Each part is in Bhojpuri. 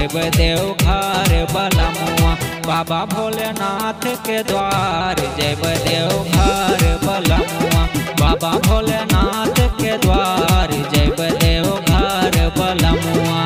जब देव घर बलमुआ बाबा भोलेनाथ के द्वार जब देव घर बलमुआ बाबा भोलेनाथ के द्वार जब देव घर बलमुआ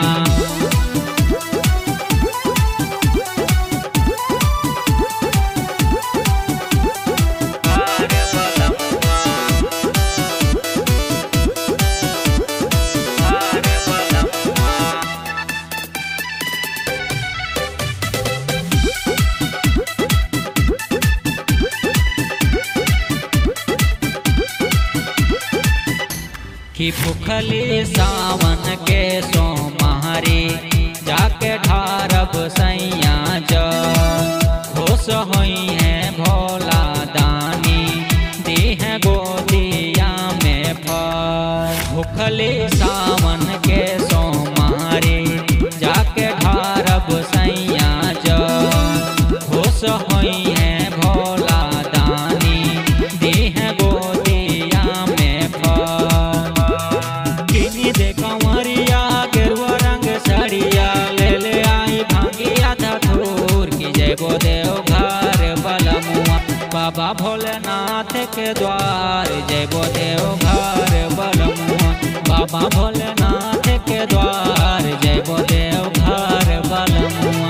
कि भूखली सावन के सोमारी जाके ढारब सैया जा खुश होई है भोला दानी दी है गोदिया में फल भूखली सावन के सोमारी जाके ढारब सैया जा खुश होई है भोला दानी दी है गोदिया में फल किनी दे कंवरिया गेरुआ रंग साड़िया ले ले आई भांगिया धतूर की जय गो देव घर बलमुआ बाबा भोलेनाथ के द्वार जय गो देव घर बलमुआ बाबा भोलेनाथ के द्वार जय गो देव घर बलमुआ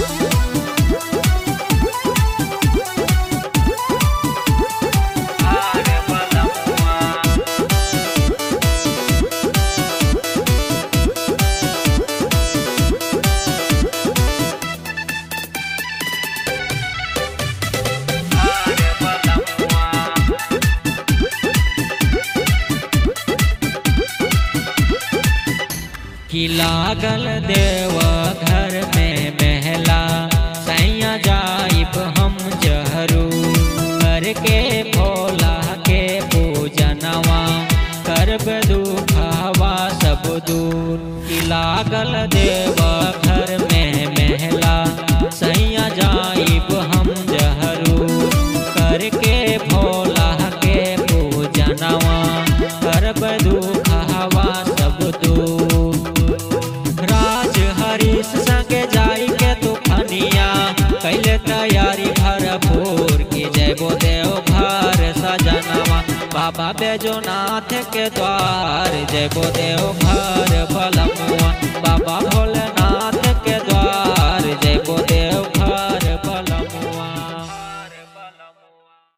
कि लागल देव घर में महला सैया जाइब हम जहरू करके भोला के पूजनवा करब दुखवा सब दूर कि लागल देव घर में महला सैया जाइब हम जहरू करके भोला के पूजनवा करब दुखवा सब दूर राज हरीश संगे जाई के तूफानिया कैले तैयारी भरपूर की जय बो देव घर सजनवा बाबा बैजोनाथ के द्वार जय बो देव घर बलमुआ